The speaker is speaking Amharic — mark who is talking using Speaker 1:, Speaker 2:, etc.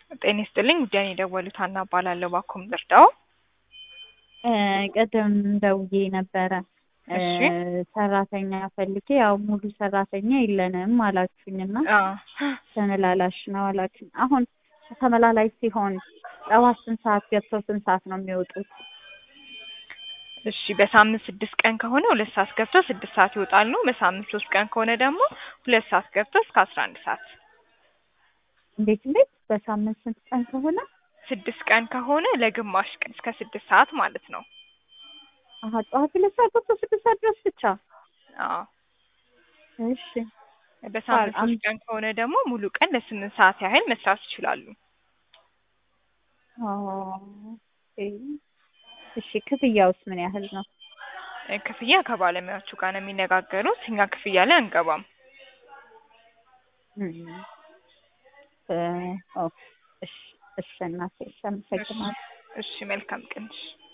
Speaker 1: ጤና ይስጥልኝ ጉዳይ ነው የደወሉት ሀና እባላለሁ ባኮም ልርዳው
Speaker 2: ቅድም ደውዬ ነበረ
Speaker 1: እሺ
Speaker 2: ሰራተኛ ፈልጌ ያው ሙሉ ሰራተኛ የለንም አላችሁኝና
Speaker 1: አዎ
Speaker 2: ተመላላሽ ነው አላችሁኝ። አሁን ተመላላሽ ሲሆን ጠዋት ስንት ሰዓት ገብተው ስንት ሰዓት ነው የሚወጡት?
Speaker 1: እሺ በሳምንት ስድስት ቀን ከሆነ ሁለት ሰዓት ገብተው ስድስት ሰዓት ይወጣሉ። በሳምንት ሶስት ቀን ከሆነ ደግሞ ሁለት ሰዓት ገብተው እስከ አስራ አንድ ሰዓት
Speaker 2: እንዴት እንዴት? በሳምንት ስንት ቀን ከሆነ?
Speaker 1: ስድስት ቀን ከሆነ ለግማሽ ቀን እስከ ስድስት ሰዓት ማለት ነው።
Speaker 2: አሀ ጠዋት ሁለት ሰዓት ገብተው ስድስት ሰዓት ድረስ ብቻ?
Speaker 1: አዎ
Speaker 2: እሺ
Speaker 1: በሳምንት
Speaker 2: አም-
Speaker 1: ሶስት ቀን ከሆነ ደግሞ ሙሉ ቀን ለስምንት ሰዓት ያህል መስራት ይችላሉ።
Speaker 2: ኦ፣ ኦኬ። እሺ ክፍያውስ ምን ያህል ነው?
Speaker 1: እ ክፍያ ከባለሙያዎቹ ጋር ነው የሚነጋገሩት። እኛ ክፍያ ላይ አንገባም።
Speaker 2: እም፣ እ፣ ኦኬ። እሺ እሺ እናቴ እሺ አመሰግናለሁ።
Speaker 1: እሺ መልካም ቀን። እሺ